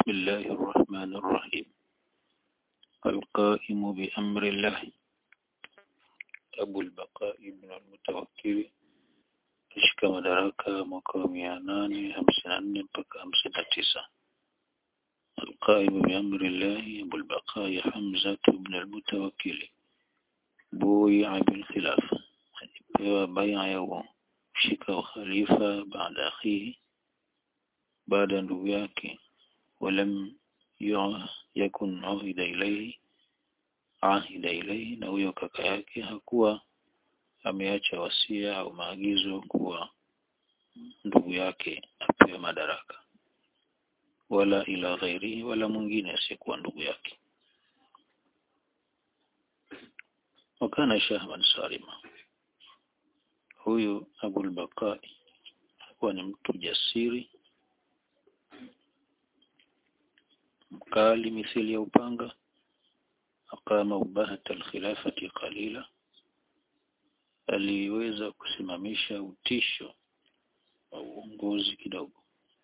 بسم الله الرحمن الرحيم القائم بأمر الله أبو البقاء بن المتوكل ashika madaraka mwaka wa mia nane hamsini na nne mpaka hamsini na tisa القائم بأمر الله أبو البقاء حمزة بن المتوكل بويع بالخلافة alipewa baia ya kushika ukhalifa baada akhihi baada ya ndugu yake walam yakun ahida ilaihi ahida ilaihi na huyo kaka yake hakuwa ameacha wasia au maagizo kuwa ndugu yake apewe madaraka wala ila ghairihi wala mwingine asiyekuwa ndugu yake wakana shahban salima huyu abul bakai alikuwa ni mtu jasiri mkali mithili ya upanga aqama ubahata alkhilafati qalila aliweza kusimamisha utisho wa uongozi kidogo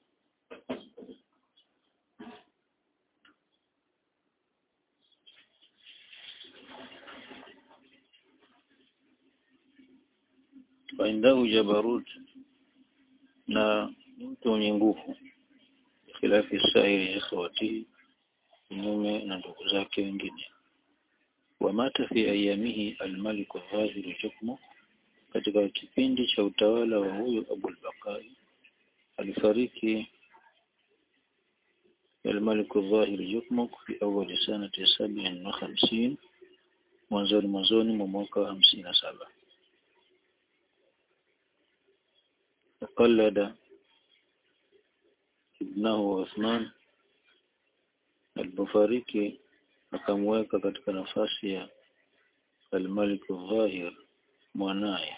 waindahu jabarut na mtu mwenye nguvu khilafi sairi ikhwatihi kinyume na ndugu zake wengine wamata fi ayamihi almaliku dhahiru hukmu katika kipindi cha utawala wa huyu Abul Bakai alifariki الملك الظاهر يكمك في أول سنة سبع وخمسين mwanzoni mwanzoni mwa mwaka wa hamsini na saba وقلد ابنه عثمان alipofariki akamweka katika nafasi ya al-Malik al-Zahir mwanaye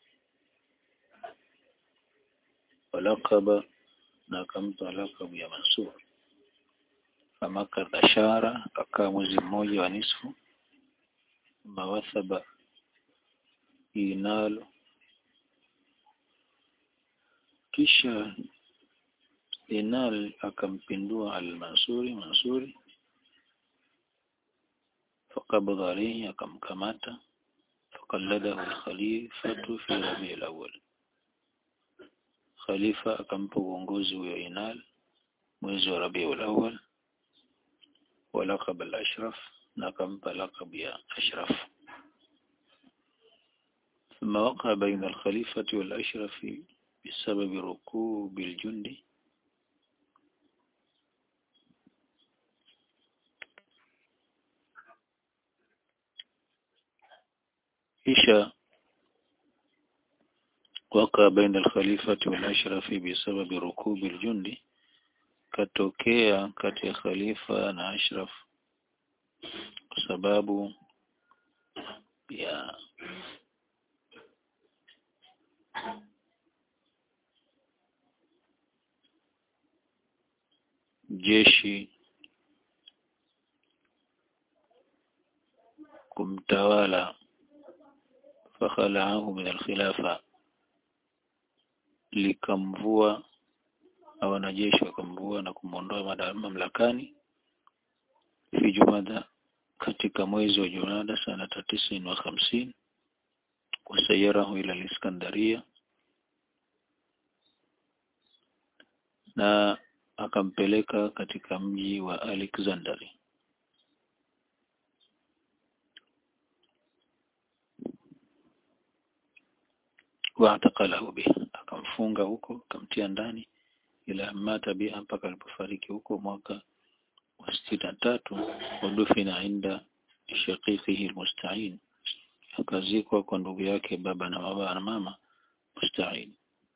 walakaba na akampa lakabu ya Mansur famaka dhashara akaa mwezi mmoja wa nisfu mawathaba inalo kisha Inal akampindua al-Mansuri Mansuri فقبض عليه akamkamata فقلده الخليفة في ربيع الأول khalifa akampa uongozi huyo Inal mwezi wa Rabiul Awwal wa laqab al-Ashraf na akampa laqab ya Ashraf ثم وقع بين الخليفة والأشرف بسبب ركوب الجند kisha waka baina al-khalifati wal-ashrafi bisababi rukubi al-jundi katokea kati ya khalifa na ashraf kwa sababu ya jeshi kumtawala fakhalaahu min alkhilafa likamvua na wanajeshi wakamvua na kumwondoa mamlakani fi jumada katika mwezi wa jumada sanata tisin wa hamsini wasayarahu ila liskandaria na akampeleka katika mji wa Alexandria waatakalahu biha akamfunga huko akamtia ndani ila mata biha mpaka alipofariki huko mwaka wa sitini na tatu wadufina inda shaqiqihi almusta'in akazikwa kwa ndugu yake baba na baba na mama musta'in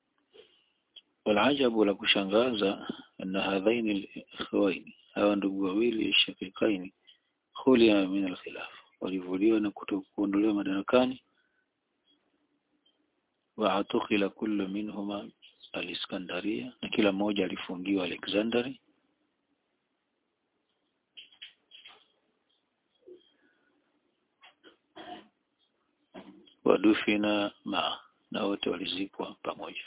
والعجب la kushangaza anna hadhaini al-ikhwaini hawa ndugu wawili shaqiqaini khulia min al-khilaf walivuliwa na kutokuondolewa madarakani waatukila kullu minhuma aliskandaria na kila mmoja alifungiwa Alexandria wadufina ma na wote walizikwa pamoja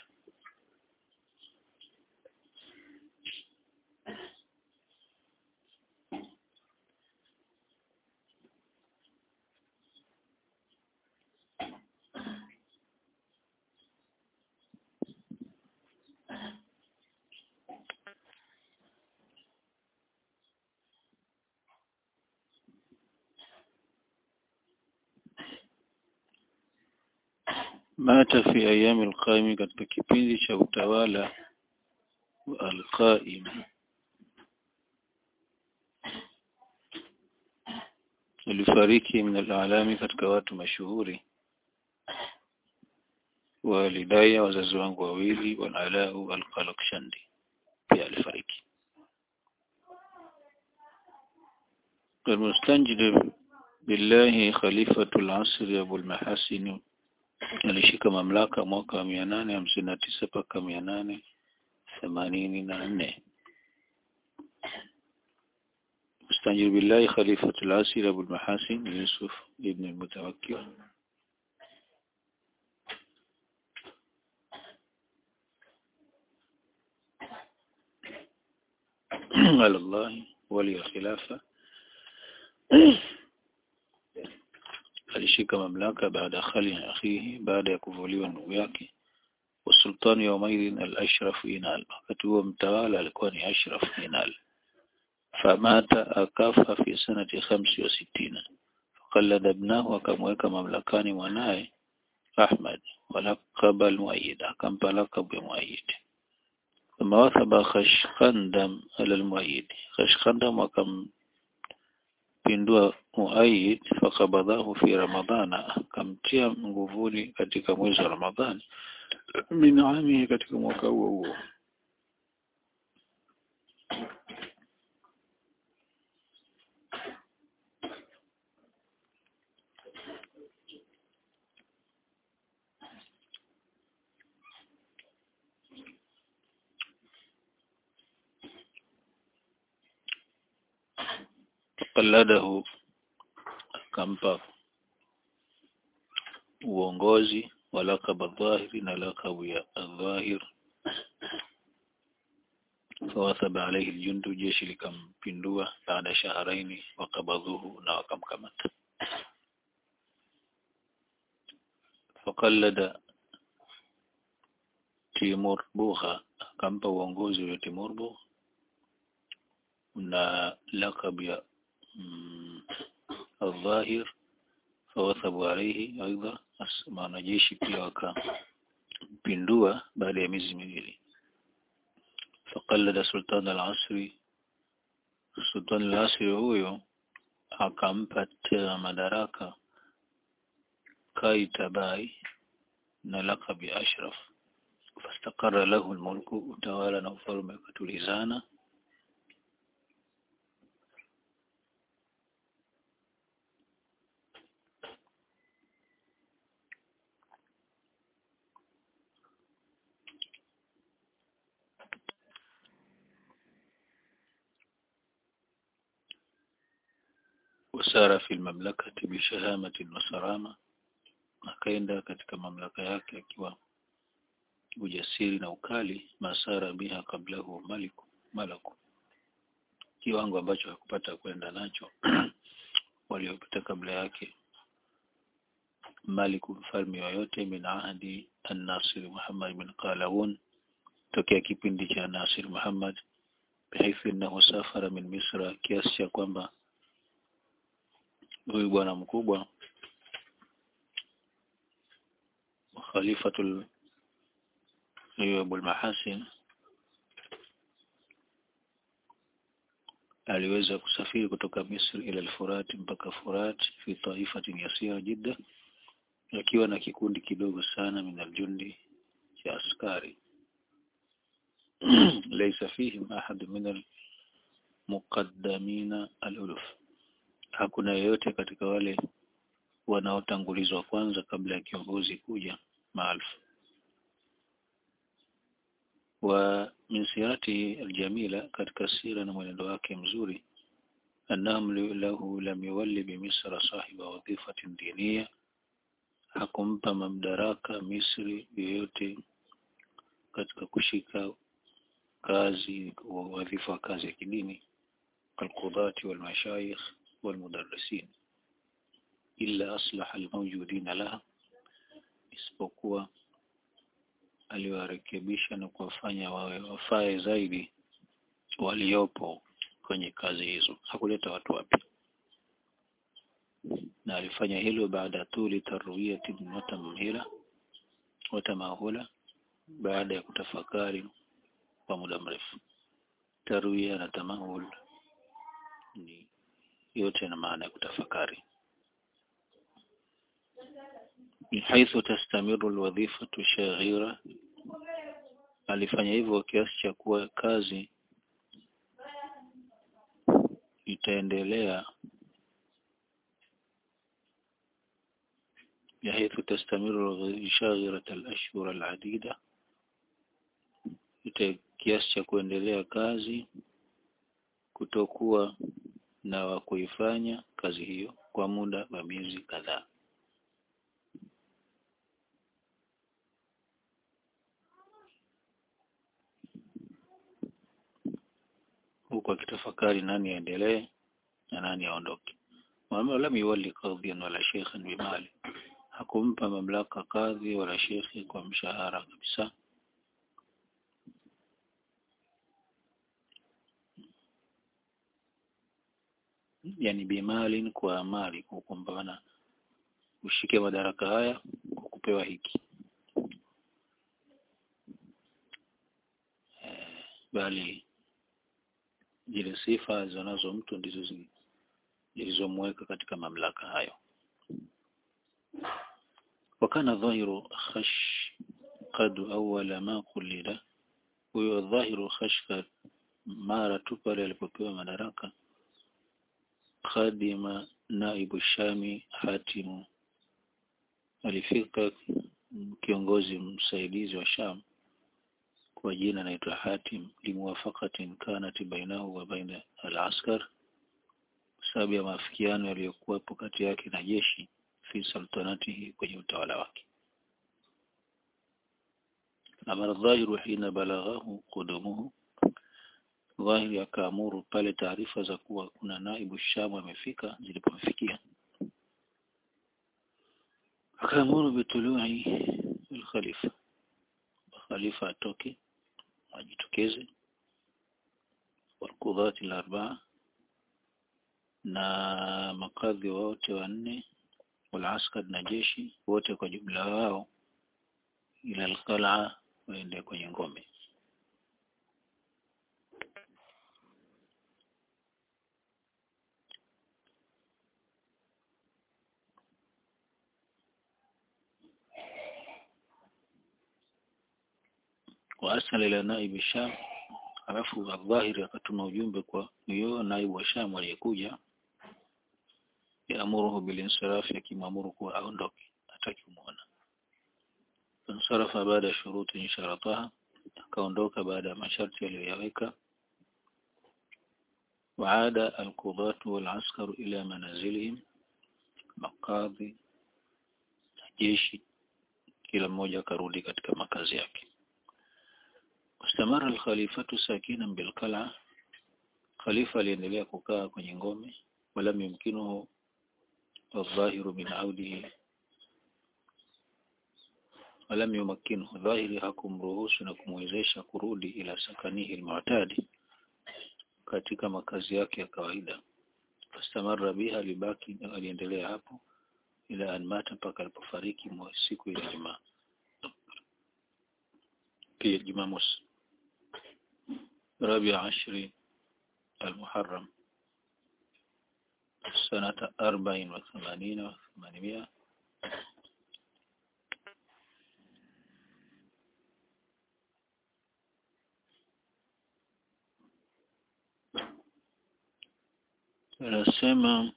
mata fi ayami alqaimi katika kipindi cha utawala wa alqaim alifariki min alalami katika watu mashuhuri walidaya wazazi wangu wawili walalau alqalakshandi pia alifariki المستنجد بالله خليفة العصر أبو المحاسن alishika mamlaka mwaka wa mia nane hamsini na tisa mpaka mia nane themanini na nne مستنجد بالله خليفة العصر أبو المحاسن يوسف ابن المتوكل على الله ولي الخلافة alishika mamlaka baada ya khali akhihi baada ya kuvuliwa ndugu yake والسلطان يومئذ الأشرف إنال wakati huo mtawala alikuwa ni Ashraf Inal famata akafa fi sanati khamsi wa sittina faqallada ibnahu akamweka mamlakani mwanaye Ahmad walaqaba al-Muayyid akampa lakabu ya Muayyid ثم وثب خشخندم على المؤيد خشخندم akampindua Muayyid fakabadhahu fi Ramadhana akamtia nguvuni katika mwezi wa Ramadhani min ami katika mwaka huo huo qalladahu akampa uongozi wa laqab adh-dhahiri na laqabu ya adh-dhahir fawathaba alayhi al-jundu jeshi likampindua baada shaharaini wakabadhuhu na wakamkamata faqallada Timur Bugha akampa uongozi wa Timur Bugha na laqab ya الظاهر فوثبوا عليه أيضا wanajeshi pia wakampindua baada ya miezi miwili faqallada sultan al-asri sultan al-asri huyo akampa tena madaraka kaitabai na laqab ya ashraf fastaqarra lahu al-mulku utawala na ufalme ukatulizana wasara fi mamlakati bishahamati wasarama akaenda katika mamlaka yake akiwa ujasiri na ukali masara biha kablahu maliku malaku kiwango ambacho hakupata kwenda nacho waliopita kabla yake maliku mfalme yoyote min ahdi an-Nasir Muhammad bin Qalawun tokea kipindi cha Nasir Muhammad bihaithi innahu safara min Misra kiasi cha kwamba huyu bwana mkubwa khalifatul huyo Abul Mahasin aliweza kusafiri kutoka Misri ila al-Furat mpaka Furat fi taifatin yasira jidda akiwa na kikundi kidogo sana min aljundi cha askari laysa fihim ahad min almuqaddamina aluluf hakuna yeyote katika wale wanaotangulizwa kwanza kabla ya kiongozi kuja maalfu wa min sirati aljamila katika sira na mwenendo wake mzuri annahum lahu lam yuwalli bi misra sahiba wadhifatin diniya hakumpa mamdaraka Misri yoyote katika kushika kazi wadhifa kazi ya kidini alqudati walmashayikh walmudarrisin illa aslaha almawjudin laha isipokuwa aliwarekebisha na kuwafanya wawe wafae zaidi waliopo kwenye kazi hizo hakuleta watu wapya na alifanya hilo baada ya tuli tarwiyati mutamhila watamahula baada ya kutafakari kwa muda mrefu tarwia na tamahul ni yote na maana ya kutafakari حيث تستمر الوظيفة شاغرة alifanya hivyo kiasi cha kuwa kazi itaendelea بحيث تستمر شاغرة الأشهر العديدة kiasi cha kuendelea kazi kutokuwa na wa kuifanya kazi hiyo kwa muda wa miezi kadhaa huku akitafakari nani aendelee na nani aondoke Muhammad lam yuwalli qadhiyan wala shaykhan bimali hakumpa mamlaka kadhi wala shekhi kwa mshahara kabisa yani bimalin kwa mali kwa kwamba ushike madaraka haya kwa kupewa hiki e, bali zile sifa zinazo mtu ndizo zilizomweka katika mamlaka hayo wakana dhahiru khash qad awwala ma qulila huyo dhahiru khashka mara tu pale alipopewa madaraka khadima naibu shami hatimu alifika kiongozi msaidizi wa sham kwa jina anaitwa hatim limuwafaqatin kanat bainahu wa baina al-askar sababu ya maafikiano yaliyokuwepo kati yake na jeshi fi sultanatihi kwenye utawala wake amara dhahiru hina balaghahu qudumuhu dhahiri akaamuru pale taarifa za kuwa kuna naibu shamu amefika zilipomfikia akaamuru bitului alkhalifa khalifa atoke ajitokeze walqudhati al-arbaa na makadhi wote wanne walaskar na jeshi wote kwa jumla wao ila alqal'a waende kwenye ngome waasala ila naibi sham alafu adhahiri akatuma ujumbe kwa huyo naibu wa sham aliyekuja yaamuruhu bilinsirafi akimwamuru kuwa aondoke hataki kumuona fansarafa baada ya shuruti sharataha akaondoka baada ya masharti aliyoyaweka waada alqudatu walaskaru ila manazilihim makadhi jeshi kila mmoja akarudi katika makazi yake wastamara alkhalifatu sakinan bilqala khalifa aliendelea kukaa kwenye ngome walam yumkinuhu الظاهر من عوده ولم يمكنه ظاهر hakumruhusu na kumwezesha kurudi ila sakanihi almu'tadi katika makazi yake ya kawaida fastamarra biha alibaki aliendelea hapo ila an mata mpaka alipofariki siku ya Jumaa pia Jumamosi رابع عشر المحرم سنة أربع وثمانين وثمانمائة anasema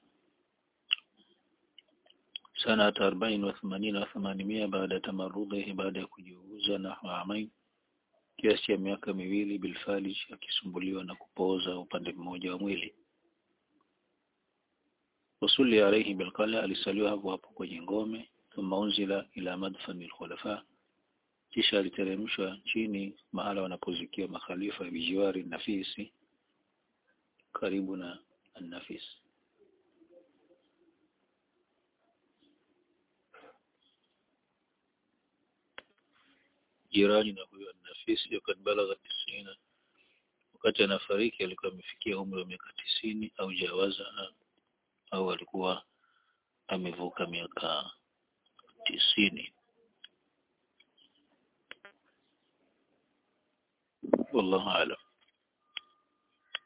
sana arobaini wa themanini wa themanimia baada ya tamarudhihi baada ya kujiuza na amain kiasi cha miaka miwili bilfalij akisumbuliwa na kupooza upande mmoja wa mwili wasuli alayhi bilqala alisaliwa hapo hapo kwenye ngome thumma unzila ila madfan alkhulafa kisha aliteremshwa chini mahala wanapozikia makhalifa bijiwari nafisi karibu na النفيس jirani na huyo nafisi wakati balagha tisina wakati anafariki alikuwa amefikia umri wa miaka tisini au jawaza au alikuwa amevuka miaka tisini wallahu a'lam